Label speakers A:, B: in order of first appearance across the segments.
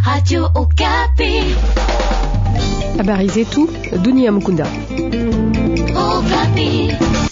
A: Radio Okapi.
B: Habari zetu dunia Mukunda.
A: Okapi.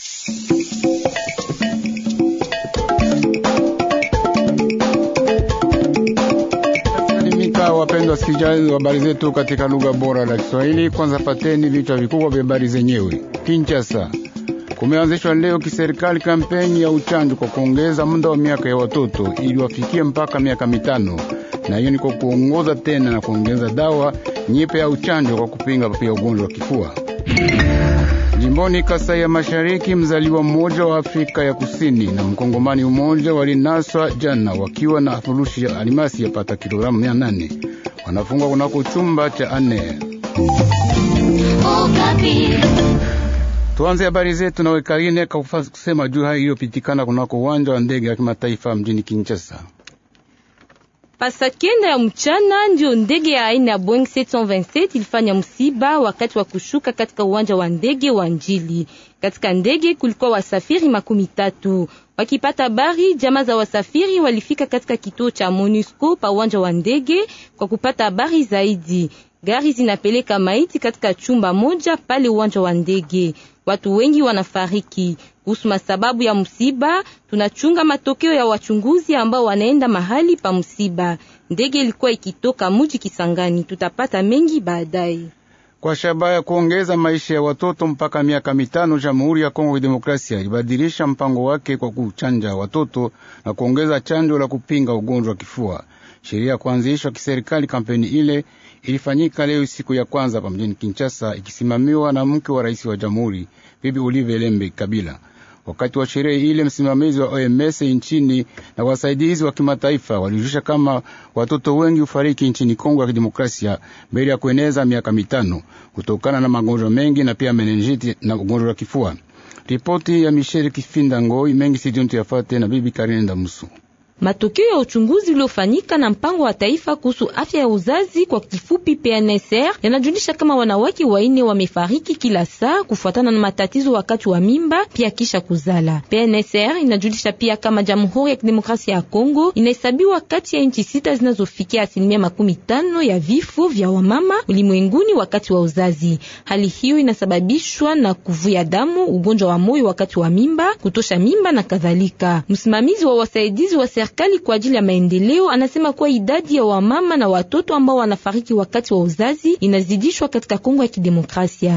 C: Salimika wapendwa wasikilizaji wa habari zetu katika lugha bora la Kiswahili. Kwanza pateni vichwa vikubwa vya habari zenyewe. Kinshasa, kumeanzishwa leo kiserikali kampeni ya uchanjo kwa kuongeza muda wa miaka ya watoto ili wafikie mpaka miaka mitano, na hiyo ni kwa kuongoza tena na kuongeza dawa nyipe ya uchanjo kwa kupinga pia ugonjwa wa kifua. Jimboni Kasai ya Mashariki, mzaliwa mmoja wa Afrika ya Kusini na mkongomani mmoja walinaswa jana wakiwa na furushi ya alimasi yapata kilogramu mia nane wanafungwa kunako chumba cha ane.
A: Okapi.
C: Tuanze habari zetu na Wekarine kakufa kusema juu hayo iliyopitikana kunako uwanja wa ndege ya kimataifa mjini Kinshasa.
D: Pasa kenda ya mchana ndio ndege ya aina ya Boeing 727 ilifanya msiba wakati wa kushuka katika uwanja wa ndege wa Njili. Katika ndege kulikuwa wasafiri makumi tatu. Wakipata habari, jamaa za wasafiri walifika katika kituo cha MONUSCO pa uwanja wa ndege kwa kupata habari zaidi. Gari zinapeleka maiti katika chumba moja pale uwanja wa ndege. Watu wengi wanafariki. Kuhusu masababu ya msiba, tunachunga matokeo ya wachunguzi ambao wanaenda mahali pa msiba. Ndege ilikuwa ikitoka muji Kisangani. Tutapata mengi baadaye.
C: Kwa shabaha ya kuongeza maisha ya watoto mpaka miaka mitano, Jamhuri ya Kongo ya Demokrasia ilibadilisha mpango wake kwa kuchanja watoto na kuongeza chanjo la kupinga ugonjwa wa kifua. Sheria ya kuanzishwa kiserikali kampeni ile ilifanyika leo siku ya kwanza pa mjini Kinshasa, ikisimamiwa na mke wa rais wa jamhuri Bibi Olive Lembe Kabila. Wakati wa sherehe ile, msimamizi wa OMS nchini na wasaidizi wa kimataifa walijulisha kama watoto wengi hufariki nchini Kongo ya Kidemokrasia mbele ya kueneza miaka mitano kutokana na magonjwa mengi na pia menenjiti na ugonjwa wa kifua. Ripoti ya Michel Kifinda Ngoi mengi sidiontu yafate na Bibi Karine Ndamusu.
D: Matokeo ya uchunguzi uliofanyika na mpango wa taifa kuhusu afya ya uzazi kwa kifupi PNSR yanajulisha kama wanawake waine wamefariki kila saa kufuatana na matatizo wakati wa mimba pia kisha kuzala. PNSR inajulisha pia kama Jamhuri ya Kidemokrasia ya Kongo inahesabiwa kati ya nchi sita zinazofikia asilimia makumi tano ya vifo vya wamama ulimwenguni wakati wa uzazi. Hali hiyo inasababishwa na kuvuja damu, ugonjwa wa moyo wakati wa mimba, kutosha mimba na kadhalika. Msimamizi wa wasaidizi wa serikali kwa ajili ya maendeleo anasema kuwa idadi ya wamama na watoto ambao wanafariki wakati wa uzazi inazidishwa katika Kongo ya Kidemokrasia.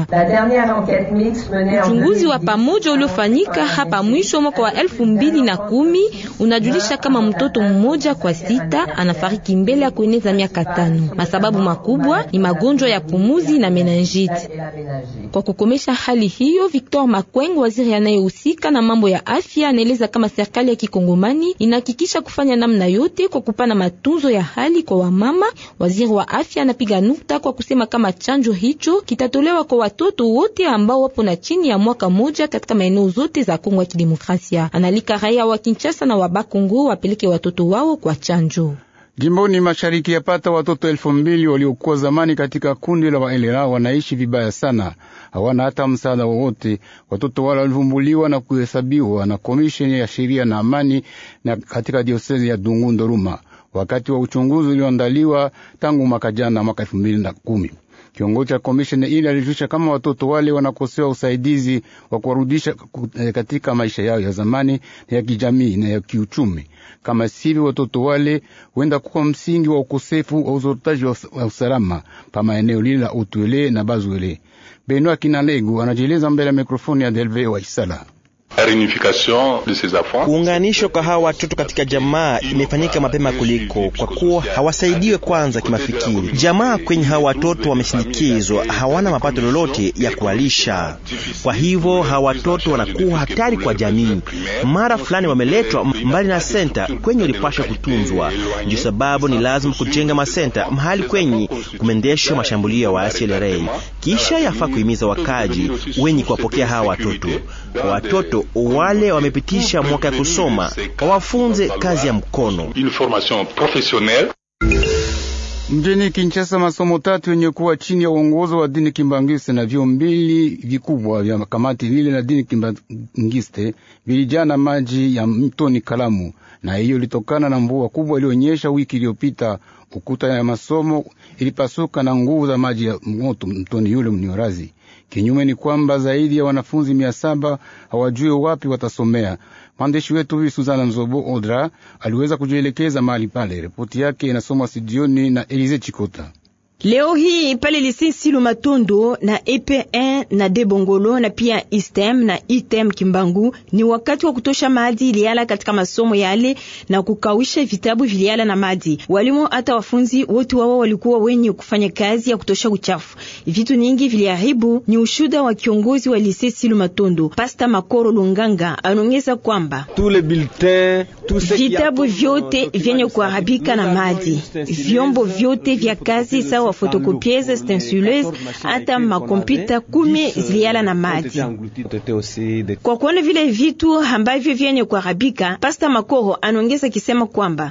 D: Uchunguzi wa pamoja uliofanyika hapa mwisho mwaka wa elfu mbili na kumi unajulisha kama mtoto mmoja kwa sita anafariki mbele ya kueneza miaka tano. Masababu makubwa ni magonjwa ya pumuzi na meningite. Kwa kukomesha hali hiyo, Victor Makweng, waziri anayehusika na mambo ya afya, anaeleza kama serikali ya kikongomani inahakikisha kufanya namna yote kwa kupana matunzo ya hali kwa wamama. Waziri wa afya anapiga nukta kwa kusema kama chanjo hicho kitatolewa kwa watoto wote ambao wapo na chini ya mwaka moja katika maeneo zote za Kongo ya Kidemokrasia. Analika raia wa Kinshasa na wa Bakongo wapeleke watoto wao kwa chanjo.
C: Jimboni mashariki yapata watoto elfu mbili waliokuwa zamani katika kundi la waelera wanaishi vibaya sana, hawana hata msaada wowote. Watoto wale walivumbuliwa na kuhesabiwa na komisheni ya sheria na amani na katika diosezi ya Dungu Ndoruma wakati wa uchunguzi ulioandaliwa tangu mwaka jana, mwaka elfu mbili na kumi. Kiongozi cha komisheni ile alijulisha kama watoto wale wanakosewa usaidizi wa kuwarudisha katika maisha yao ya zamani na ya kijamii na ya kiuchumi. Kama sivyo, watoto wale huenda kuwa msingi wa ukosefu wa uzorotaji wa usalama pa maeneo lile la Utwele na Bazwele. Benoa Kinalegu anajieleza mbele ya mikrofoni ya Delve wa Isala.
E: Kuunganishwa kwa hawa watoto katika jamaa imefanyika mapema kuliko, kwa kuwa hawasaidiwe kwanza kimafikiri. Jamaa kwenye hawa watoto wameshindikizwa, hawana mapato lolote ya kuwalisha. Kwa hivyo hawa watoto wanakuwa hatari kwa jamii. Mara fulani wameletwa mbali na senta kwenye walipashwa kutunzwa. Ndio sababu ni lazima kujenga masenta mahali kwenye kumeendeshwa mashambulio ya waasi LRA. Kisha yafaa kuhimiza wakaji wenye kuwapokea hawa watoto. Kwa watoto wale wamepitisha mwaka ya kusoma wawafunze kazi ya mkono.
C: Mjini Kinshasa, masomo tatu yenye kuwa chini ya uongozo wa dini Kimbangiste na vyo mbili vikubwa vya kamati lile la dini Kimbangiste vilijaa na maji ya mtoni Kalamu, na hiyo ilitokana na mvua kubwa ilionyesha wiki iliyopita. Ukuta ya masomo ilipasuka na nguvu za maji ya moto mtoni yule mniorazi. Kinyume ni kwamba zaidi ya wanafunzi mia saba hawajue wapi watasomea. Mwandishi wetu huyu Suzana Nzobo Odra aliweza kujielekeza mahali pale. Ripoti yake inasomwa studioni na Elize Chikota.
F: Leo hii pale lise Silu Matondo na EP1 na Debongolo na pia ISTEM na ITEM Kimbangu ni wakati wa kutosha maji iliala katika masomo yale na kukawisha vitabu viliala na maji. Walimu hata wafunzi wote wao walikuwa wenye kufanya kazi ya kutosha uchafu. Vitu nyingi viliharibu, ni ushuda wa kiongozi wa lise Silu Matondo Pasta Makoro Lunganga. Anaongeza kwamba vitabu vyote vyenye kuharibika na maji, vyombo vyote vya kazi sawa fotokopieze stensuleuse hata makompyuta kumi ziliala na maji. Kwa kuona vile vitu ambavyo vyenye kuharibika, Pasta Makoro anaongeza kisema kwamba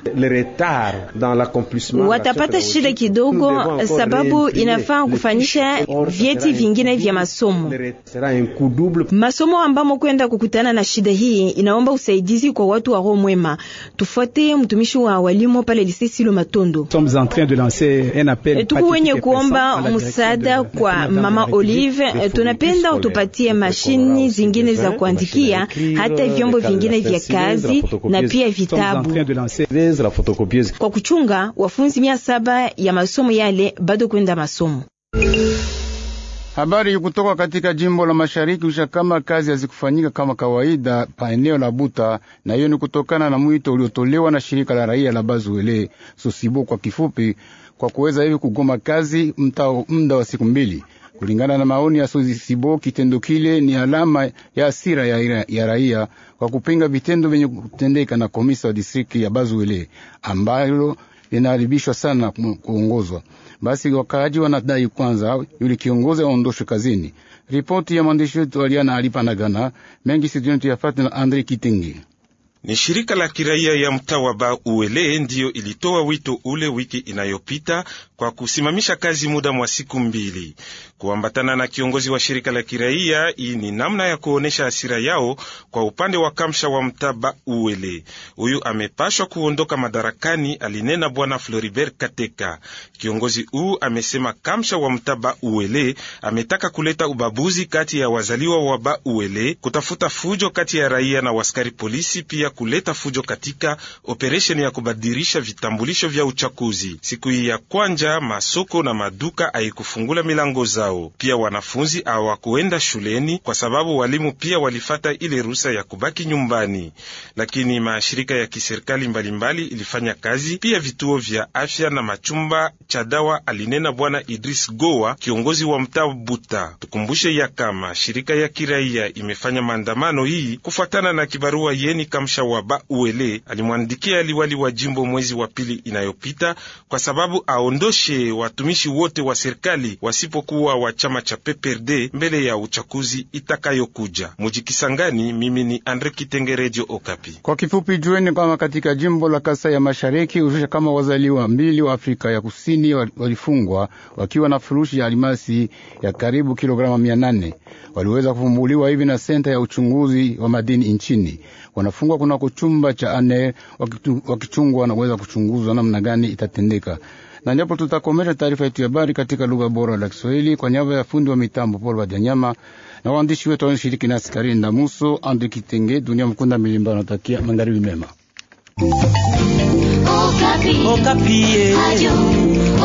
F: watapata shida kidogo, sababu inafaa kufanyisha vyeti vingine vya masomo. Masomo ambamo kwenda kukutana na shida hii inaomba usaidizi kwa watu wa roho mwema. Tufuate mtumishi wa walimu pale Lycée Silo Matondo. Tuku wenye kuomba msaada kwa Mama Olive, tunapenda utupatie mashini zingine za kuandikia, hata vyombo vingine vya kazi na pia vitabu kwa kuchunga wafunzi mia saba ya masomo yale bado kwenda masomo.
C: Habari kutoka katika jimbo la mashariki usha kama kazi hazikufanyika kama kawaida pa eneo la Buta, na hiyo ni kutokana na mwito uliotolewa na shirika la raia la Bazuele Sosibo kwa kifupi, kwa kuweza hivi kugoma kazi muda wa siku mbili. Kulingana na maoni ya Sosibo, kitendo kile ni alama ya hasira ya, ya raia kwa kupinga vitendo vyenye kutendeka na komisa wa distrikti ya Bazuele ambalo linaharibishwa sana kuongozwa basi wakaaji wanadai kwanza yule kiongozi aondoshwe kazini. Ripoti ya mwandishi wetu Aliana Alipanagana mengi situntu yafati na Andre Kitengi.
G: Ni shirika la kiraia ya mtaa wa Ba Uele ndiyo ilitoa wito ule wiki inayopita kwa kusimamisha kazi muda mwa siku mbili, kuambatana na kiongozi wa shirika la kiraia. Hii ni namna ya kuonesha hasira yao kwa upande wa kamsha wa mtaa Ba Uele. Huyu amepashwa kuondoka madarakani, alinena bwana Floribert Kateka. Kiongozi huu amesema kamsha wa mtaa Ba Uele ametaka kuleta ubabuzi kati ya wazaliwa wa Ba Uele, kutafuta fujo kati ya raia na waskari polisi, pia kuleta fujo katika operesheni ya kubadilisha vitambulisho vya uchaguzi. Siku hii ya kwanja masoko na maduka haikufungula milango zao, pia wanafunzi hawakuenda shuleni kwa sababu walimu pia walifata ile ruhusa ya kubaki nyumbani. Lakini mashirika ya kiserikali mbalimbali ilifanya kazi, pia vituo vya afya na machumba cha dawa, alinena bwana Idris Gowa, kiongozi wa mtaa Buta. Tukumbushe ya kama shirika ya kiraia imefanya maandamano hii kufuatana na kibarua yeni kamsha wa Ba Uele alimwandikia liwali wa jimbo mwezi wa pili inayopita kwa sababu aondoshe watumishi wote wa serikali wasipokuwa wa chama cha PPRD mbele ya uchaguzi itakayokuja. Mujikisangani, mimi ni Andre Kitenge, Radio Okapi.
C: Kwa kifupi, jueni kama katika jimbo la Kasai ya Mashariki ushusha kama wazaliwa mbili wa Afrika ya Kusini walifungwa wakiwa na furushi ya alimasi ya karibu kilograma mia nane waliweza kufumbuliwa hivi na senta ya uchunguzi wa madini nchini. Wanafungwa kuna kuchumba cha ane wakichungwa na kuweza kuchunguzwa namna gani itatendeka. Na ndipo tutakomesha taarifa yetu ya habari katika lugha bora la Kiswahili kwa niaba ya fundi wa mitambo Paul Wajanyama na waandishi wetu wanashiriki nasi Karini na Muso Andi Kitenge Dunia Mkunda Milimba anatakia magharibi mema.
A: Okapi.
E: Okapi.
A: Ayo.